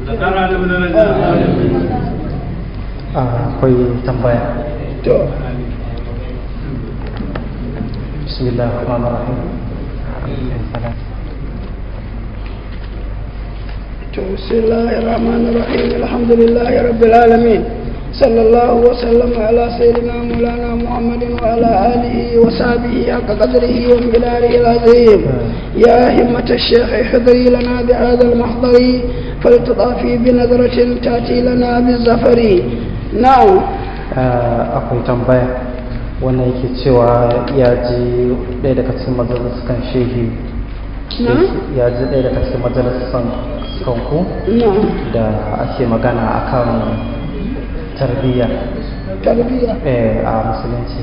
akwai tambaya to bismillah rahman rahim بسم الله الرحمن الرحيم الحمد لله رب العالمين صلى الله وسلم على سيدنا مولانا محمد وعلى آله وصحبه حق قدره ومقداره العظيم يا همة الشيخ احضري لنا بهذا المحضر فلتضافي بنظرة تأتي لنا بالزفر نعم akwai tambaya wannan yake cewa ya ji ɗaya daga cikin majalisar shehi na ya ji ɗaya daga cikin majalisar kanku نعم da ake magana akan tarbiyya تربية eh, a musulunci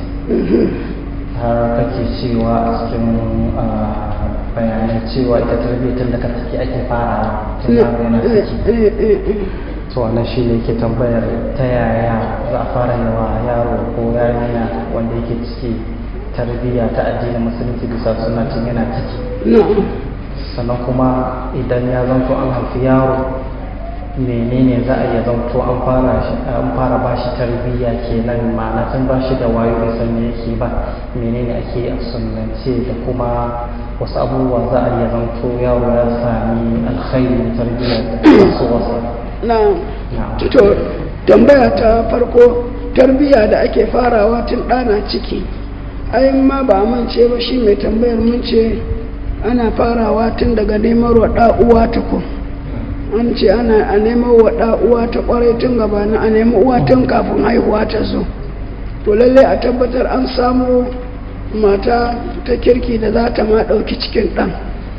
har kake cewa a cikin ah, bayanai cewa ita tarbiyya tun daga ciki ake fara tun yaro yana ciki to wannan shi ne ke tambayar ta yaya za a fara yawa yaro ko yarinya wanda yake ciki tarbiyya ta addinin musulunci bisa suna cin yana ciki نعم sannan kuma idan ya zanto an haifi yaro menene za a iya zanto an fara shi an fara ba shi tarbiyya kenan ma'ana tun ba shi da wayo bai san me yake ba menene ake yi a sunnance da kuma wasu abubuwa za a iya zanto yaro ya sami alkhairi na tarbiyya da su wasa na'am na'am to tambaya ta farko tarbiyya da ake farawa tun ɗana ciki ai ma ba mun ce ba shi mai tambayar mun ce ana farawa tun daga neman wa uwa tukun an ce ana a neman wa uwa ta kwarai tun gabanin a nemi uwa tun kafin haihuwa ta zo to lallai a tabbatar an samu mata ta kirki da za ta ma ɗauki cikin ɗan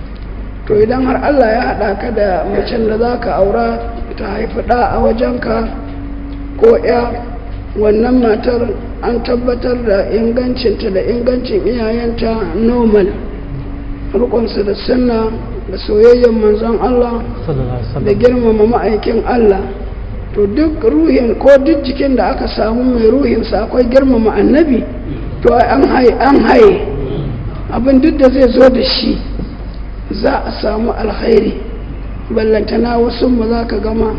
to idan har Allah ya haɗa ka da macen da za ka aura ta haifi ɗa a wajenka ko ya wannan matar an tabbatar da ingancinta da ingancin iyayenta normal rukunsu da sunna da soyayyen manzon Allah da girmama ma'aikin Allah to duk ruhin ko duk jikin da aka samu mai ruhinsa akwai girmama annabi to an haye an haye abin duk da zai zo da shi za a samu alkhairi ballantana wasu mu za ka gama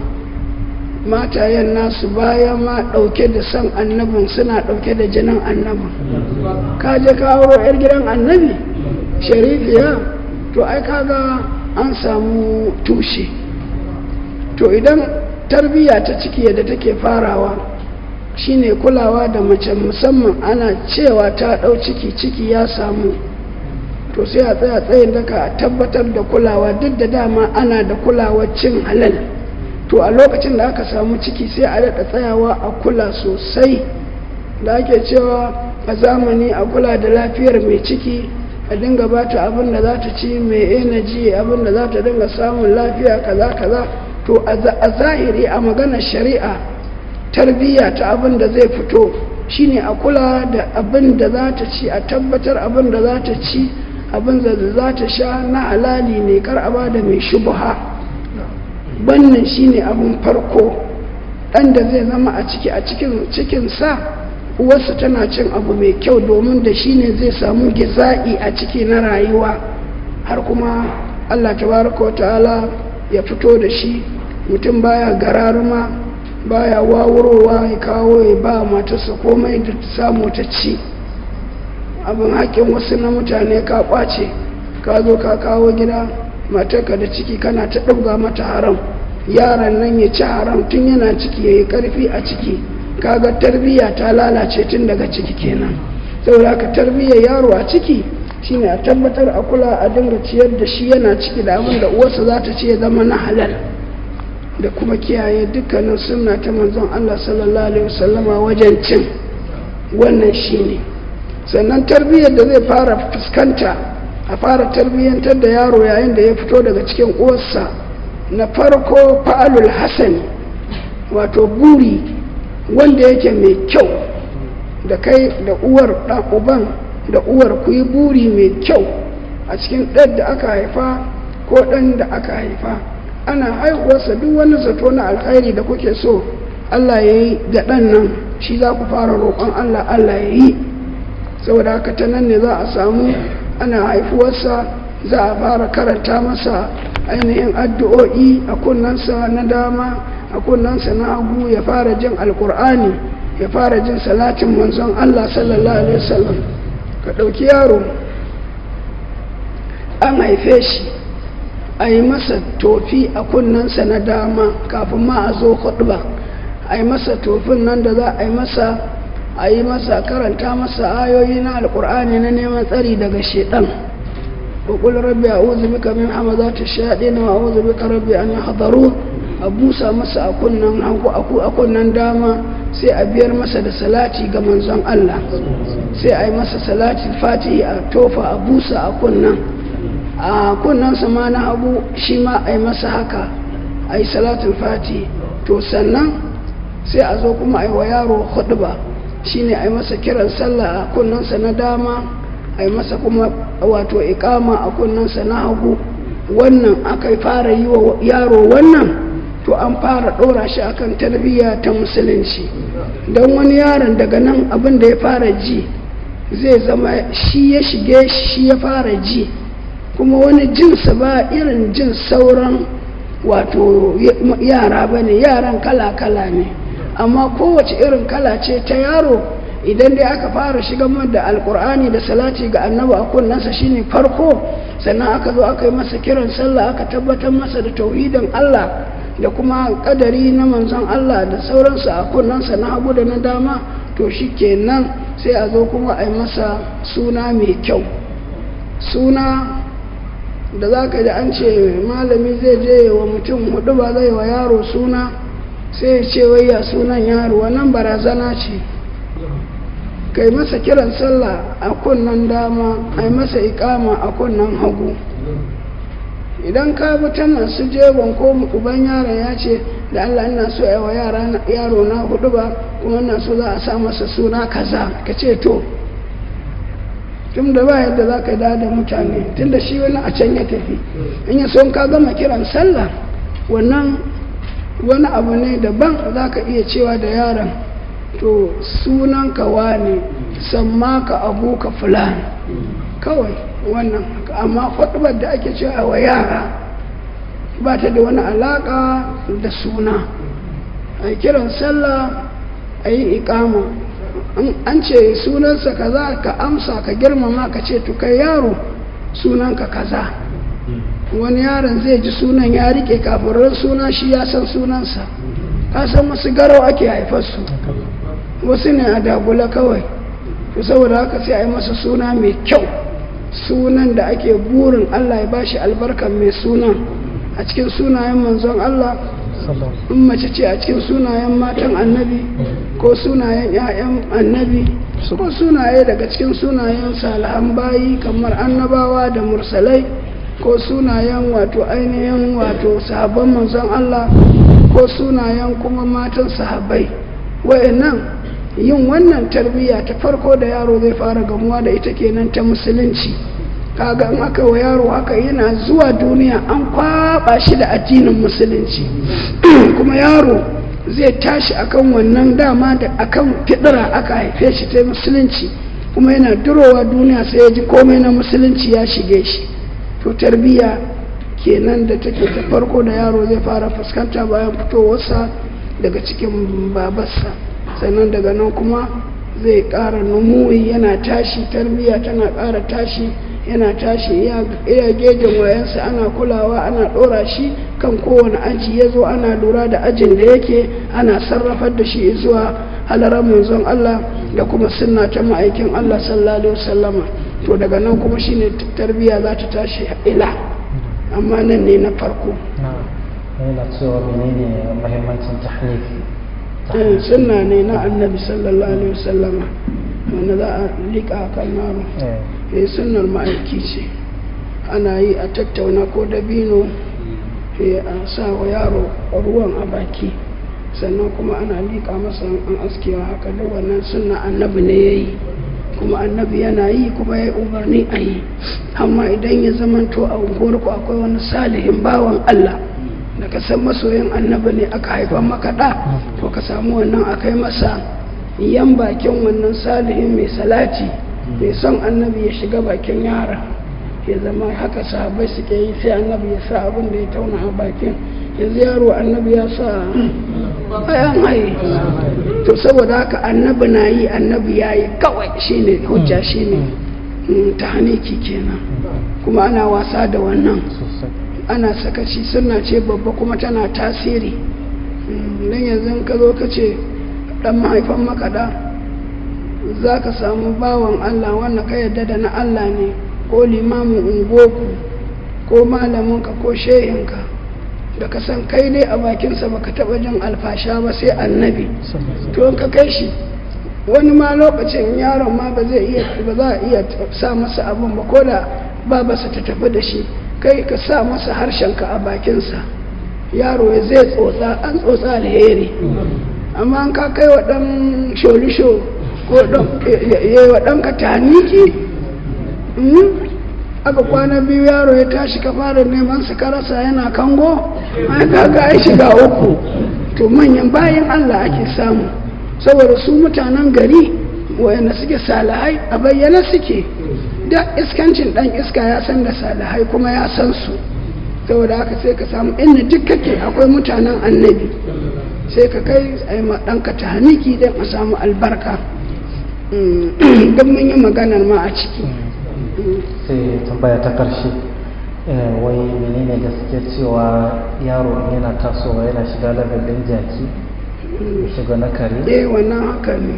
matayen nasu baya ma ɗauke da san annabin suna ɗauke da jinin annabin ka je ka auro 'yar gidan annabi sharifiya to ai kaga an samu tushe to idan tarbiyya ta ciki yadda take farawa shine kulawa da mace musamman ana cewa ta ɗau ciki ciki ya samu to sai a tsaya tsayin daka a tabbatar da kulawa duk da dama ana da kulawar cin halal to a lokacin da aka samu ciki sai a daɗa tsayawa a kula sosai da ake cewa a zamani a kula da lafiyar mai ciki a dinga ba ta abin da za ta ci mai energy abin da za ta dinga samun lafiya kaza kaza to a zahiri a maganar shari'a tarbiyya ta abin da zai fito shine a kula da abin da za ta ci a tabbatar abin da za ta ci abin da za ta sha na halali ne kar a ba da mai shubha wannan shine abin farko ɗan da zai zama a ciki a cikin cikinsa uwarsa tana cin abu mai kyau domin da shi ne zai samu giza'i a ciki na rayuwa har kuma allah tabaraka wa ta'ala ya fito da shi mutum baya gararuma baya wawurowa ya kawo ya ba matarsa komai da samu ta ci abin haƙƙin wasu na mutane ka ƙwace ka zo ka kawo gida matarka da ciki kana ta ɗauga mata haram yaran nan ya ci haram tun yana ciki ya yi ƙarfi a ciki kaga tarbiyya ta lalace tun daga ciki kenan saboda ka tarbiyyar yaro a ciki shine a tabbatar a kula a dinga ciyar da shi yana ciki da abin da uwarsa za ta ce ya zama na halal da kuma kiyaye dukkanin sunna ta manzon Allah sallallahu alaihi wasallama wajen cin wannan shine sannan tarbiyyar da zai fara fuskanta a fara tarbiyyantar da yaro yayin da ya fito daga cikin uwarsa na farko fa'alul hasani wato buri wanda yake mai kyau da kai da uwar ɗan uban da uwar ku yi buri mai kyau a cikin ɗan da aka haifa ko ɗan da aka haifa ana haihuwarsa duk wani zato na alkhairi da kuke so Allah ya yi ga ɗan nan shi za ku fara roƙon Allah Allah ya yi saboda haka ta nan ne za a samu ana haifuwarsa za a fara karanta masa ainihin addu'o'i a kunnensa na dama a kunnensa na hagu ya fara jin alkur'ani ya fara jin salatin manzon Allah sallallahu alaihi wasallam ka ɗauki yaro an haife shi a yi masa tofi a kunnensa na dama kafin ma a zo ba a yi masa tofin nan da za a yi masa a yi masa karanta masa ayoyi na alkur'ani na neman tsari daga shedan وقل ربي أعوذ بك من حمزات الشياطين وأعوذ بك ربي أن يحضرون أبوسا مسا أكون أكو أكون داما sai a biyar masa da salati ga manzon Allah sai a yi masa salati fatihi a tofa a busa a kunnan a kunnansa ma na hagu shi ma a yi masa haka a yi salatin fatihi to sannan sai a zo kuma a yi wa yaro hudba shine a yi masa kiran sallah a kunnansa na dama a yi masa kuma wato ikama a kunnansa na hagu wannan aka fara yi wa yaro wannan to an fara ɗora shi akan tarbiyya ta musulunci don wani yaron daga nan abin da ya fara ji zai zama shi ya shige shi ya fara ji kuma wani jinsa ba irin jin sauran wato yara ba ne yaran kala-kala ne amma kowace irin kala ce ta yaro idan dai aka fara shiga da alkur'ani da salati ga annabi a kunnensa shine farko sannan aka zo aka yi masa kiran sallah aka tabbatar masa da tauhidin Allah da kuma kadari na manzon Allah da sauransu a kunnensa na hagu da na dama to shi kenan sai a zo kuma a yi masa suna mai kyau suna da za ka ji an ce malami zai je wa mutum hudu ba zai wa yaro suna sai ya ce wai ya sunan yaro wannan barazana ce kai masa kiran sallah a kunnan dama a masa ikama a kunnan hagu idan ka bi ta nan su jegon ko uban yaron ya ce da Allah ina so ya wa yaro na hudu ba kuma ina so za a sa masa suna kaza ka ce to tun da ba yadda za ka da mutane tun da shi wani a can ya tafi in ya son ka gama kiran sallah wannan wani abu ne daban za ka iya cewa da yaron to sunan ka wane samma ka abu ka fulani kawai wannan amma kwaɗubar da ake cewa wa yara ba ta da wani alaƙa da suna a kiran sallah a yi ikama an ce sunansa kaza ka amsa ka girmama ka ce to kai yaro sunanka kaza wani yaron zai ji sunan ya rike kafin ran suna shi ya san sunansa ka san wasu garau ake haifarsu wasu ne a dagula kawai to saboda haka sai a yi masa suna mai kyau sunan da ake burin Allah ya bashi albarkan mai sunan a cikin sunayen manzon Allah in mace ce a cikin sunayen matan annabi ko sunayen 'ya'yan annabi ko sunaye daga cikin sunayen salihan bayi kamar annabawa da mursalai ko sunayen wato ainihin wato sahabban manzon Allah ko sunayen kuma matan sahabbai wa'annan yin wannan tarbiyya ta farko da yaro zai fara gamuwa da ita kenan ta musulunci kaga in aka wa yaro haka yana zuwa duniya an kwaba shi da addinin musulunci kuma yaro zai tashi akan wannan dama da akan fidira aka haife shi ta musulunci kuma yana durowa duniya sai ya ji komai na musulunci ya shige shi to tarbiyya kenan da take ta farko da yaro zai fara fuskanta bayan fitowarsa daga cikin babarsa sannan daga nan kuma zai ƙara numuyi yana tashi tarbiyya tana ƙara tashi yana tashi iya gejin wayansa ana kulawa ana ɗora shi kan kowane aji ya zo ana lura da ajin da yake ana sarrafar da shi zuwa halarar manzon Allah da kuma sunna ta ma'aikin Allah sallallahu alaihi wasallama to daga nan kuma shine tarbiyya za ta tashi ila amma nan ne na farko yana cewa menene muhimmancin tahnif sunna ne na annabi sallallahu alaihi wasallama wanda za a liƙa kan yaro eh sunnar ma'aiki ce ana yi a tattauna ko dabino a sa wa yaro ruwan a baki sannan kuma ana liƙa masa an askewa haka da wannan sunna annabi ne ya yi kuma annabi yana yi kuma ya umarni a yi amma idan ya zamanto a unguwarku akwai wani salihin bawan Allah da ka san masoyin annabi ne aka haifan maka ɗa to ka samu wannan a kai masa yan bakin wannan salihin mai salati mai son annabi ya shiga bakin yara ya zama haka sahabai suke yi sai annabi ya sa abin da ya tauna a bakin yanzu yaro annabi ya sa bayan haye to saboda haka annabi na yi annabi ya yi kawai shine hujja shine ta haniki kenan kuma ana wasa da wannan ana sakaci suna ce babba kuma tana tasiri don yanzu ka zo ka ce dan mahaifan makaɗa za ka samu bawan Allah wanda ka yadda da na Allah ne ko limamin ungoku ko malaminka ko shehinka da ka san kai ne a bakinsa baka taɓa jin alfasha ba sai annabi to in ka kai shi wani ma lokacin yaron ma ba zai iya ba za a iya sa masa abin ba ko da babarsa ta tafi da shi kai ka sa masa harshenka a bakinsa yaro ya zai tsotsa an tsotsa alheri amma an ka kai wa ɗan sholisho ko ya wa ɗanka taniki aka kwana biyu yaro ya tashi ka fara neman su karasa yana kango ai kaga ai shiga uku to manyan bayan Allah ake samu saboda su mutanen gari wayanda suke salihai a bayyana suke da iskancin dan iska ya san da salihai kuma ya san su saboda haka sai ka samu inda duk kake akwai mutanen annabi sai ka kai a yi ɗanka ta haniki don a samu albarka don mun yi maganar ma a ciki sai tambaya ta karshe wai menene gaske cewa yaro yana tasowa yana shiga labelin jaki shiga na kare eh wannan haka ne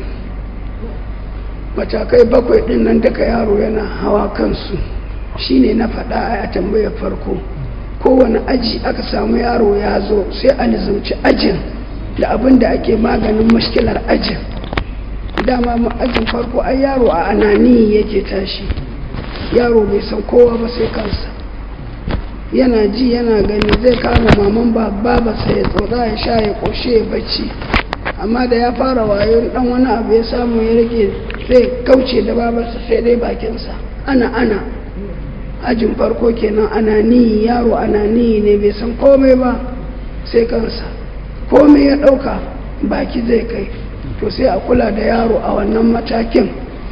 matakai bakwai din nan daga yaro yana hawa kansu shine na faɗa a tambayar farko kowane aji aka samu yaro ya zo sai a nizamci ajin da abin da ake maganin mashkilar ajin dama ajin farko ai yaro a anani yake tashi yaro bai san kowa ba sai kansa yana ji yana gani zai kama maman babarsa ya tsotsa ya sha ya ƙoshe ya bacci amma da ya fara wayo dan wani abu ya samu ya rage zai kauce da babarsa sai dai bakinsa ana ana ajin farko kenan anani yaro anani ne bai san komai ba sai kansa komai ya ɗauka baki zai kai to sai a kula da yaro a wannan matakin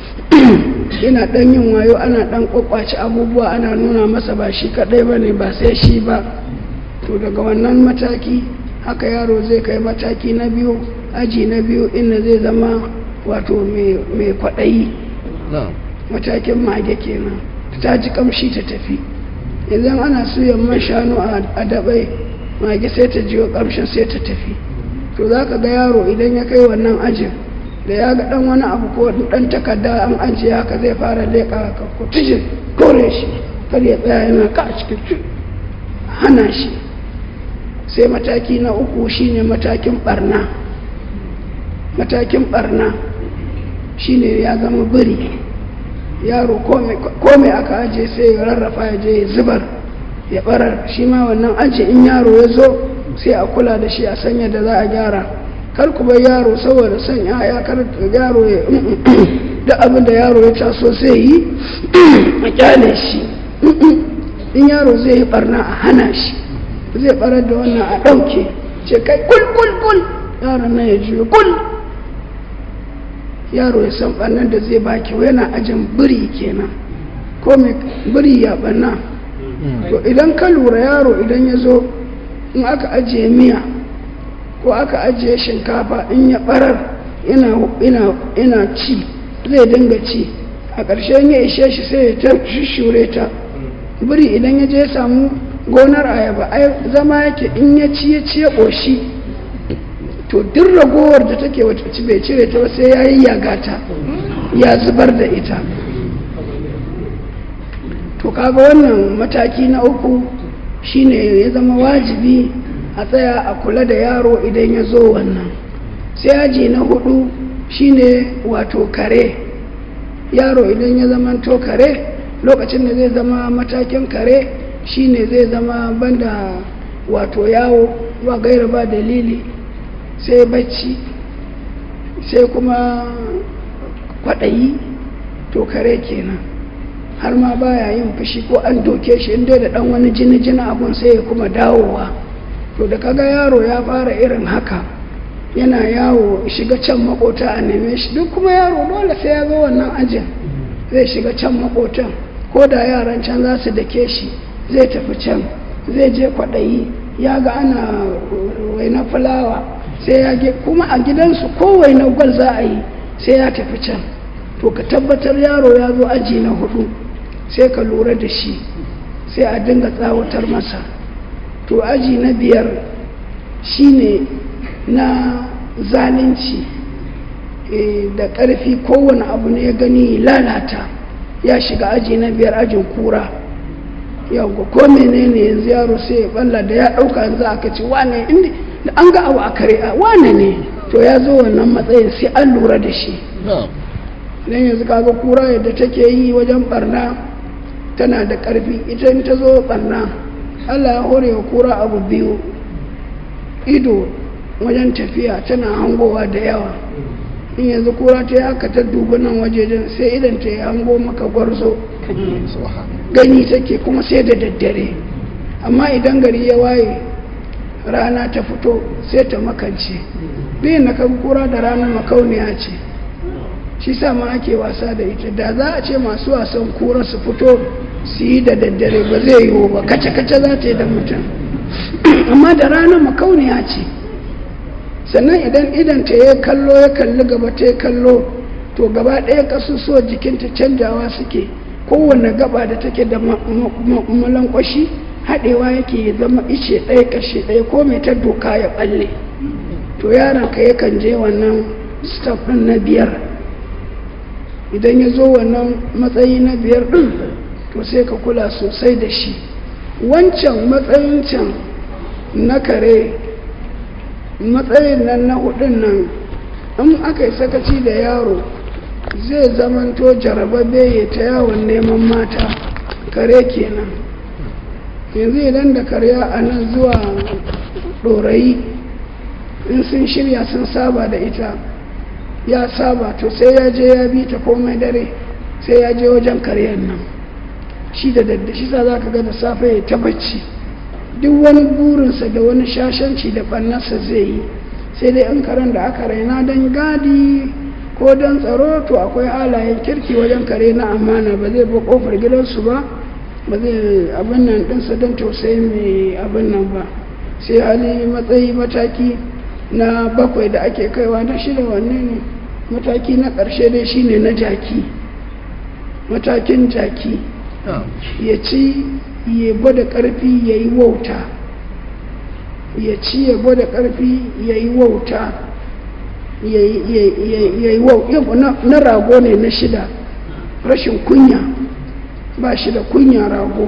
yana ɗan yin wayo ana ɗan kwakwace abubuwa ana nuna masa ba shi kaɗai ba ne ba sai shi ba to daga wannan mataki haka yaro zai kai mataki na biyu aji na biyu inda zai zama wato mai kwaɗayi matakin mage kenan ta ji kamshi ta tafi idan ana suyan man shanu a dabai mage sai ta jiyo kamshin sai ta tafi to za ka ga yaro idan ya kai wannan ajin da ya ga dan wani abu ko dan takarda an ajiye haka zai fara leƙa ka ko tijin kore shi kar ya tsaya yana ka a cikin hana shi sai mataki na uku shine matakin barna matakin barna shine ya zama biri yaro kome aka aje sai ya rarrafa ya je ya zubar ya barar shi ma wannan aji in yaro ya zo sai a kula da shi a sanya da za a gyara kar ku bar yaro saboda son ya kar yaro ya da abin da yaro ya taso sai yi a kyale shi in yaro zai yi barna a hana shi zai barar da wannan a ɗauke ce kai kul kul kul yaron nan ya juyo kul yaro ya san ɓannan da zai baki yana ajin biri kenan ko mai biri ya ɓanna to idan ka lura yaro idan ya zo in aka ajiye miya ko aka ajiye shinkafa in ya ɓarar ina ci zai dinga ci a ƙarshen ya ishe shi sai ya ta shure ta biri idan ya je ya samu gonar ayaba zama yake in ya ci ya ci ya ƙoshi to duk ragowar da take wata ci bai cire ta sai ya yi yagata ya zubar da ita to kaga wannan mataki na uku shine ya zama wajibi a tsaya a kula da yaro idan ya zo wannan sai aji na hudu shine wato kare yaro idan ya zama to kare lokacin da zai zama matakin kare shine zai zama banda wato yawo ba gaira ba dalili sai bacci sai kuma kwaɗayi to kare kenan har ma baya yin fushi ko an doke shi inda da ɗan wani jini jini abun sai ya kuma dawowa to da kaga yaro ya fara irin haka yana yawo shiga can makota a neme shi duk kuma yaro dole sai ya zo wannan ajin zai shiga can makotan ko da yaran can za su dake shi zai tafi can zai je kwaɗayi ya ga ana waina fulawa sai ya ge kuma a gidansu ko waina gwal za a yi sai ya tafi can to ka tabbatar yaro ya zo aji na hudu sai ka lura da shi sai a dinga tsawatar masa to aji na biyar shine na zalunci da ƙarfi kowane abu ne ya gani lalata ya shiga aji na biyar ajin kura yawon ko menene yanzu yaro sai ya balla da ya ɗauka yanzu aka ce wane inda da an ga abu a kare a wane ne to ya zo wannan matsayin sai an lura da shi don yanzu kaga kura yadda take yi wajen barna tana da ƙarfi ita in ta zo barna allah ya hore wa kura abu biyu ido wajen tafiya tana hangowa da yawa in yanzu kura ta yi haka ta dubi nan wajejen sai idan ta yi hango maka gwarzo gani take kuma sai da daddare amma idan gari ya waye rana ta fito sai ta makance biyan na kan kura da rana makauniya ce shi sa ma ake wasa da ita da za a ce masu wasan kura su fito su yi da daddare ba zai yiwu ba kace-kace za ta yi da mutum amma da rana makauniya ce sannan idan idan ta ya kallo ya kalli gaba ta ya kallo to gaba ɗaya ƙasusuwa jikinta canjawa suke kowane gaba da take da malankwashi haɗewa yake ya zama ice ɗaya ƙarshe ɗaya ko mai ta doka ya ɓalle to yaron ka yakan je wannan staff ɗin na biyar idan ya zo wannan matsayi na biyar ɗin to sai ka kula sosai da shi wancan matsayin can na kare matsayin nan na hudun nan in aka yi sakaci da yaro zai zamanto jarababbe ya ta yawon neman mata kare kenan yanzu idan da karya a nan zuwa ɗorayi in sun shirya sun saba da ita ya saba to sai ya je ya bi ta komai dare sai ya je wajen karyar nan shi da daddashi sa za ka ga da safe ya ta bacci duk wani burinsa da wani shashanci da ɓannarsa zai yi sai dai in karen da aka raina don gadi ko don tsaro to akwai halayen kirki wajen kare na amana ba zai ba kofar gidansu ba ba zai abin nan ɗinsa don tausayi mai abin nan ba sai hali matsayi mataki na bakwai da ake kaiwa na shida wanne ne mataki na ƙarshe dai shine na jaki matakin jaki ya ci ya gwada ƙarfi ya yi wauta ya ci ya gwada ƙarfi ya yi wauta ya yi na rago ne na shida rashin kunya ba shi da kunya rago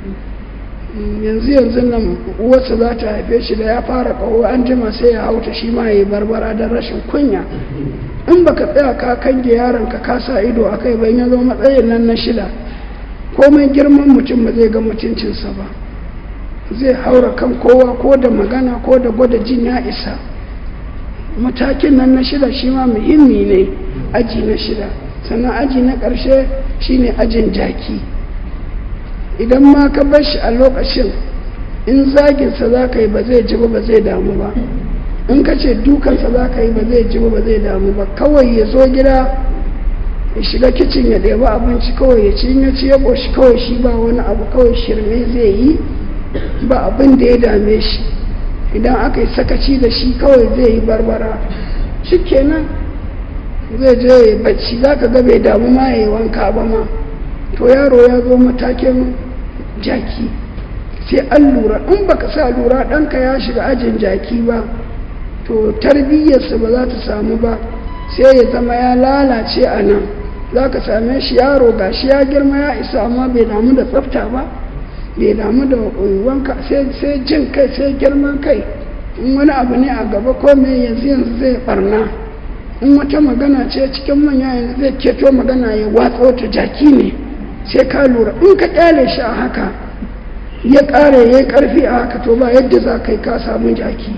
yanzu yanzu nan uwarsa za ta haife shi da ya fara kawo an jima sai ya hauta shi ma ya yi barbara don rashin kunya in baka tsaya ka kange yaron ka kasa ido a kai bayan ya zo matsayin nan na shida komai girman mutum ba zai ga mutuncinsa ba zai haura kan kowa ko da magana ko da gwada jin ya isa matakin nan na shida shi ma muhimmi ne aji na shida sannan aji na ƙarshe shine ajin jaki idan ma ka bar shi a lokacin in zaginsa za ka yi ba zai ji ba zai damu ba in ka ce dukansa za ka yi ba zai ji ba zai damu ba kawai ya zo gida ya shiga kicin ya ɗebi abinci kawai ya ci ya ci ya ƙoshi kawai shi ba wani abu kawai shirme zai yi ba abin da ya dame shi idan aka yi sakaci da shi kawai zai yi barbara shi kenan zai je ya bacci za ka ga bai damu ma ya yi wanka ba ma to yaro ya zo matakin jaki sai an lura in baka sa lura ɗanka ya shiga ajin jaki ba to tarbiyyarsa ba za ta samu ba sai ya zama ya lalace a nan za ka same shi yaro ga shi ya girma ya isa amma bai damu da tsafta ba bai damu da wanka sai jin kai sai girman kai in wani abu ne a gaba ko me yanzu yanzu zai barna in wata magana ce cikin manya yanzu zai keto magana ya watsa wata jaki ne sai ka lura in ka kyale shi a haka ya kare ya karfi a haka to ba yadda za ka yi ka samu jaki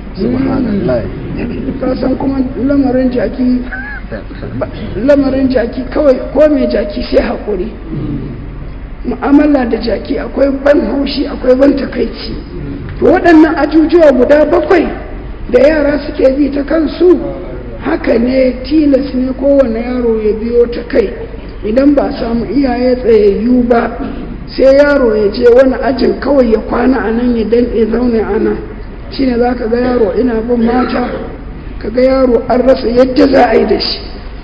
ka san kuma lamarin jaki lamarin jaki kawai ko mai jaki sai haƙuri mu'amala da jaki akwai ban haushi akwai ban takaici to waɗannan ajujuwa guda bakwai da yara suke bi ta kansu haka ne tilas ne kowane yaro ya biyo ta kai idan ba samu iyaye tsayayyu ba sai yaro ya je wani ajin kawai ya kwana a nan ya danɗe zaune a nan shine za ka ga yaro ina bin mata ka ga yaro an rasa yadda za a yi da shi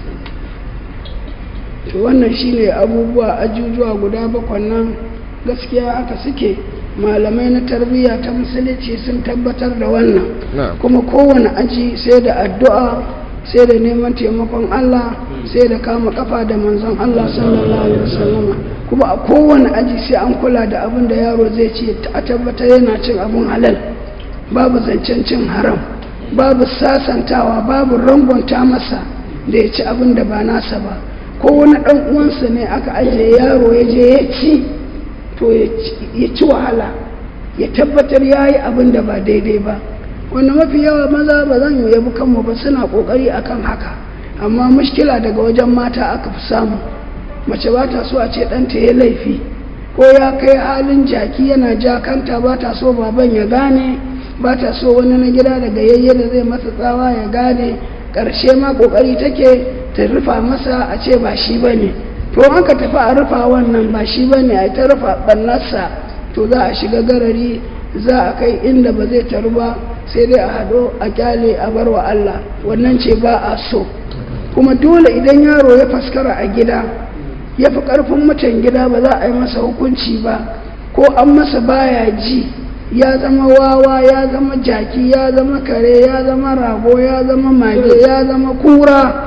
to wannan shine abubuwa ajujuwa guda bakwan nan gaskiya haka suke malamai na tarbiyya ta musulunci sun tabbatar da wannan kuma kowane aji sai da addu'a sai da neman taimakon Allah sai da kama kafa da manzon Allah sallallahu alaihi wasallam kuma a kowane aji sai an kula da abin da yaro zai ci a tabbatar yana cin abin halal babu zancen cin haram babu sasantawa babu rangonta masa da ya ci abin da ba nasa ba ko wani ɗan uwansa ne aka ajiye yaro ya je ya ci to ya ci wahala ya tabbatar ya yi abin da ba daidai ba wanda mafi yawa maza ba zan yi yabi kanmu ba suna ƙoƙari akan haka amma mushkila daga wajen mata aka fi samu mace ba ta so a ce ɗanta ya laifi ko ya kai halin jaki yana jakanta ba ta so baban ya gane ba ta so wani na gida daga yayye da zai masa tsawa ya gane ƙarshe ma ƙoƙari take ta rufa masa a ce ba shi ba ne to aka tafi a rufa wannan ba shi ba ne a ta rufa ɓannarsa to za a shiga garari za a kai inda ba zai taru ba sai dai a haɗo a kyale a bar wa Allah wannan ce ba a so kuma dole idan yaro ya faskara a gida ya fi ƙarfin mutan gida ba za a yi masa hukunci ba ko an masa baya ji ya zama wawa ya zama jaki ya zama kare ya zama rago ya zama mage ya zama kura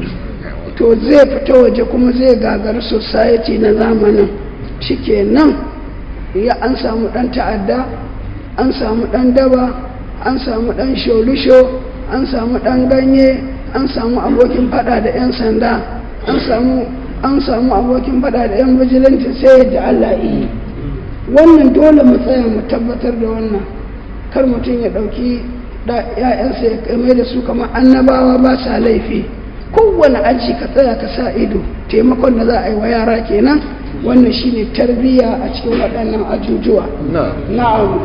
to zai fita waje kuma zai gagar society na zamanin shikenan ya an samu dan ta'adda an samu dan daba an samu dan sholusho an samu dan ganye an samu abokin fada da 'yan sanda an samu an samu abokin fada da 'yan bijilanti sai yadda Allah yi wannan dole mu tsaya mu tabbatar da wannan kar mutum ya ɗauki ‘ya'yansa ya kame da su kamar annabawa ba sa laifi kowane aji ka tsaya ka sa ido taimakon da za a yi wa yara kenan wannan shine tarbiyya a cikin waɗannan ajujuwa na'am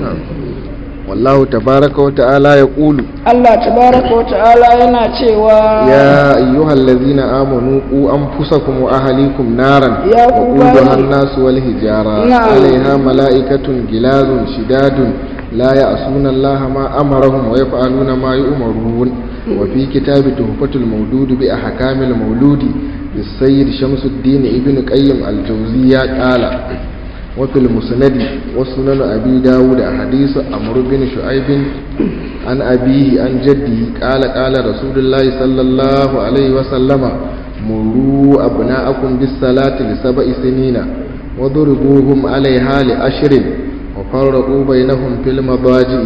wallahu tabaraka wa ta'ala ya ƙulu Allah tabaraka wa ta'ala yana cewa ya ayyuhal ladzina amanu qu anfusakum wa ahlikum naran Ya ku waquduha bayi. an-nas wal hijara Na'am. 'alayha mala'ikatun gilazun shidadun la ya'suna Allah ma amarahum wa yaf'aluna ma yu'marun wa fi kitabi tuhfatul mawlud bi ahkamil mawludi للسيد شمس الدين ابن قيم الجوزية قال وفي المسند وسنن أبي داود حديث عمرو بن شعيب عن أبيه عن جده قال قال رسول الله صلى الله عليه وسلم مروا أبناءكم بالصلاة لسبع سنين وضربوهم عليها لأشر وفرقوا بينهم في المضاجع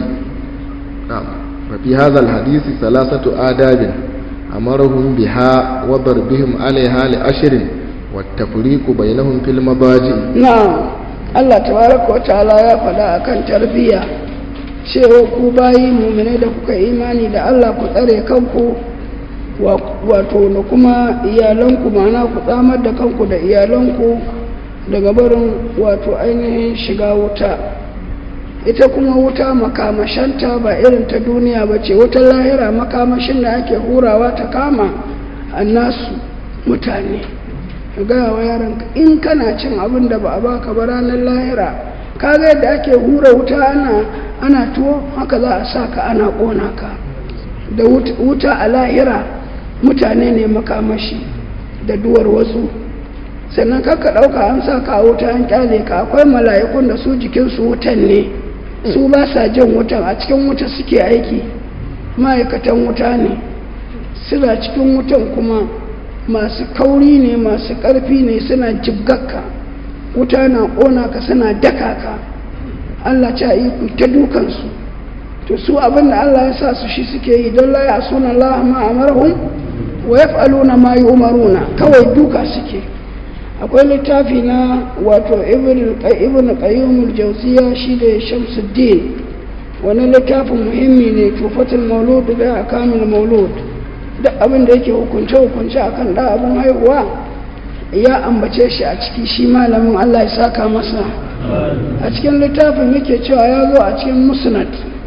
نعم ففي هذا الحديث ثلاثة آداب أمرهم بها وضربهم عليها لأشر والتفريق بينهم في المضاجع na'am Allah tabaraka wa ta'ala ya faɗa akan tarbiyya cewa ku bayi mu'mine da kuka imani da Allah ku tsare kanku wa- wato da kuma iyalanku ma'ana ku tsamar da kanku da iyalanku daga barin wato ainihin shiga wuta ita kuma wuta makamashanta ba irin ta duniya ba ce wutar lahira makamashin da ake hurawa ta kama annasu mutane ka gaya wa yaranka in kana cin abin da ba a baka ba ranar lahira ka ga yadda ake hura wuta ana ana tuwo haka za a sa ka ana ƙona ka da wut- wuta a lahira mutane ne makamashi da duwar wasu sannan kakka ɗauka an sa ka a wuta an kyale ka akwai mala'ikun da su jikinsu wutan ne su ba sa jin wutan a cikin wuta suke aiki ma'aikatan wuta ne suna cikin wutan kuma masu kauri ne masu ƙarfi ne suna jibgakka wuta na ƙona ka suna daka ka Allah ta yi ku ta dukansu to su abin da Allah ya sa su shi suke yi don la ya suna Allah ma amarhum wa yaf'aluna ma yu'maruna kawai duka suke akwai littafi na wato ibn ibn qayyim al-jawziya shi da shamsuddin wani littafin muhimmi ne tufatul maulud da akamil maulud duk abin da yake hukunce hukunce akan da abin haihuwa ya ambace shi a ciki shi malamin Allah ya saka masa a cikin littafin yake cewa ya zo a cikin musnad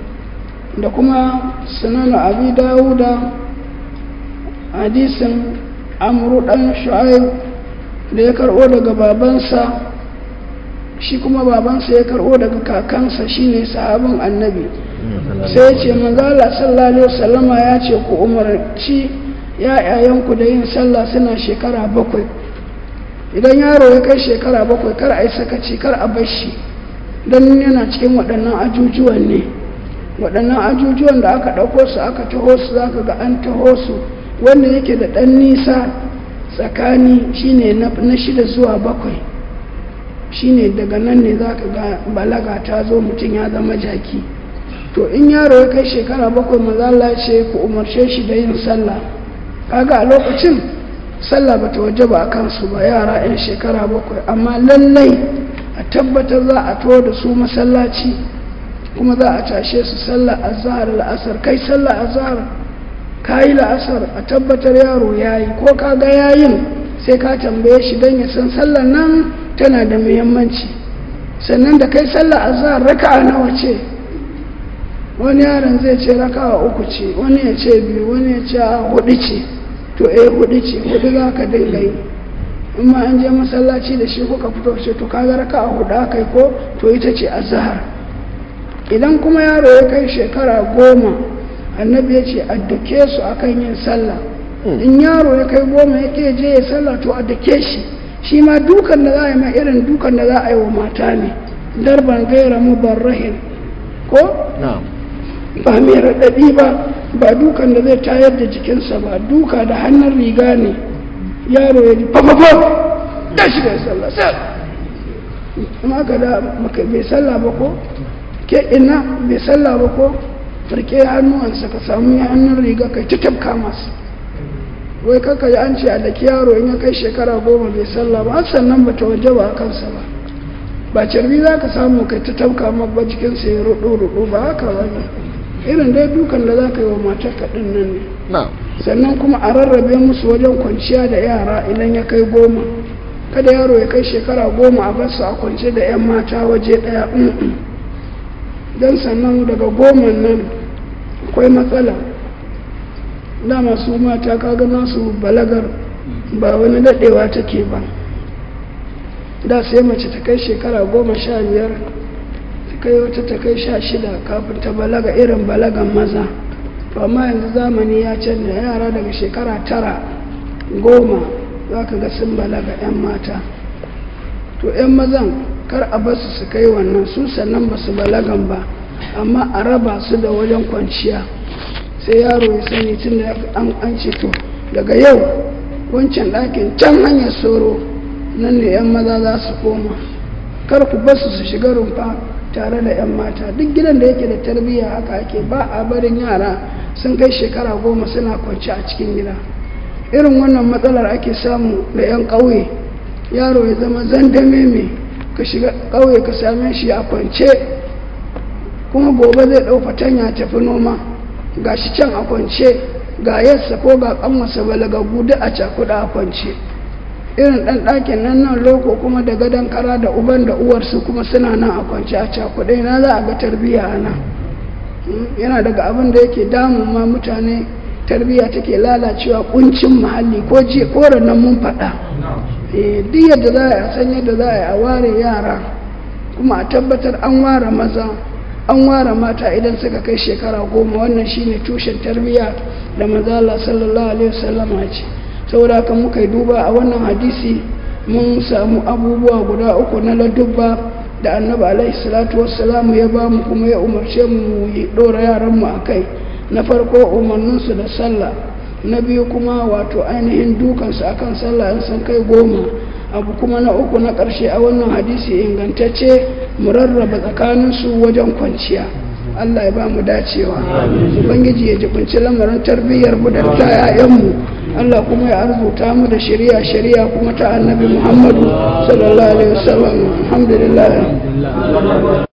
da kuma sunan abi dawuda hadisin amru dan shu'aib da ya karɓo daga babansa shi kuma babansa ya karɓo daga kakansa shine sahabin annabi sai ya ce manzala sallallahu alaihi wasallama ya ce ku umarci ya'yayanku da yin sallah suna shekara bakwai idan yaro ya kai shekara bakwai kar a yi sakaci kar a bar shi don yana cikin waɗannan ajujuwan ne waɗannan ajujuwan da aka ɗauko su aka taho su za ka ga an taho su wanda yake da ɗan nisa tsakani shine na shida zuwa bakwai shine daga nan ne za ka ga balaga ta zo mutum ya zama jaki to in yaro ya kai shekara bakwai mazala ce ku umarce shi da yin sallah kaga a lokacin sallah bata waje ba a kansu ba yara 'yan shekara bakwai amma lallai a tabbatar za a to da su masallaci kuma za a tashe su sallah azhar la'asar kai sallah azhar kayi la'asar a tabbatar yaro yayi ko kaga yayin sai ka tambaye shi don ya san sallar nan tana da muhimmanci sannan da kai sallah azhar raka'a nawa ce wani yaron zai ce raka'a uku ce wani ya ce biyu wani ya ce a hudu ce to eh hudu ce hudu za ka dinga yi in ma an je masallaci da shi kuka fito ce to kaga raka'a hudu aka yi ko to ita ce azhar idan kuma yaro ya kai shekara goma annabi ya ce a dake su akan yin sallah in yaro ya kai goma ya ke je ya sallah to a dake shi shi ma dukan da za a yi ma irin dukan da za a yi wa mata ne darban gaira mubarrahin ko ba mai raɗaɗi ba ba dukan da zai tayar da jikinsa ba duka da hannun riga ne yaro ya ji fafafaf da shi bai sallah sai amma ka da bai sallah ba ko ke ina bai sallah ba ko farke hannuwansa ka samu hannun riga kai ta tafka masu wai kaka yi an ce a daki yaro in ya kai shekara goma bai sallah ba har sannan ba ta waje ba a kansa ba ba carbi za ka samu kai ta tafka mabba jikinsa ya rudu rudu ba haka ba ne irin dai dukan da za ka yi wa matar kaɗin nan ne sannan kuma a rarrabe musu wajen kwanciya da yara idan ya kai goma kada yaro ya kai shekara goma a basu a kwance da 'yan mata waje ɗaya don sannan daga goma nan akwai matsala dama su mata kaga nasu balagar ba wani daɗewa take ba da sai mace ta kai shekara goma sha biyar ta kai wata ta kai sha shida kafin ta balaga irin balagan maza to amma yanzu zamani ya canza yara daga shekara tara goma za ka ga sun balaga 'yan mata to 'yan mazan kar a basu su kai wannan su sannan ba su balagan ba amma a raba su da wajen kwanciya sai yaro ya sani tun da an ce to daga yau wancan ɗakin can hanyar soro nan ne 'yan maza za su koma kar ku basu su shiga rumfa tare da 'yan mata duk gidan da yake da tarbiyya haka ake ba a barin yara sun kai shekara goma suna kwanci a cikin gida irin wannan matsalar ake samu da 'yan ƙauye yaro ya zama zandame mai ka shiga ƙauye ka same shi a kwance kuma gobe zai ɗau fatanya tafi noma ga shi can a kwance ga yassa ko ga ƙanwasa balagagu duk a cakuɗa a kwance irin ɗan ɗakin nan nan loko kuma da gadon kara da uban da uwarsu kuma suna nan a kwance a cakuɗe na za a ga tarbiyya a nan yana daga abin da yake damun ma mutane tarbiyya take lalacewa kuncin muhalli ko jiya ko nan mun faɗa duk yadda za a san yadda za a yi a ware yara kuma a tabbatar an ware maza an ware mata idan suka kai shekara goma wannan shine tushen tarbiyya da mazala sallallahu alaihi wasallam ce saboda haka muka yi duba a wannan hadisi mun samu abubuwa guda uku na ladubba da annabi alaihi salatu wassalam ya ba mu kuma ya umarce mu yi dora yaran mu akai na farko umarninsu da sallah na biyu kuma wato ainihin dukansu akan sallah in sun kai goma abu kuma na uku na ƙarshe a wannan hadisi ingantacce mu rarraba tsakaninsu wajen kwanciya Allah ya ba mu dacewa ubangiji ya jibinci lamarin tarbiyyar mu da ta yayanmu Allah kuma ya arzuta mu da shari'a shari'a kuma ta annabi Muhammadu sallallahu alaihi wasallam alhamdulillah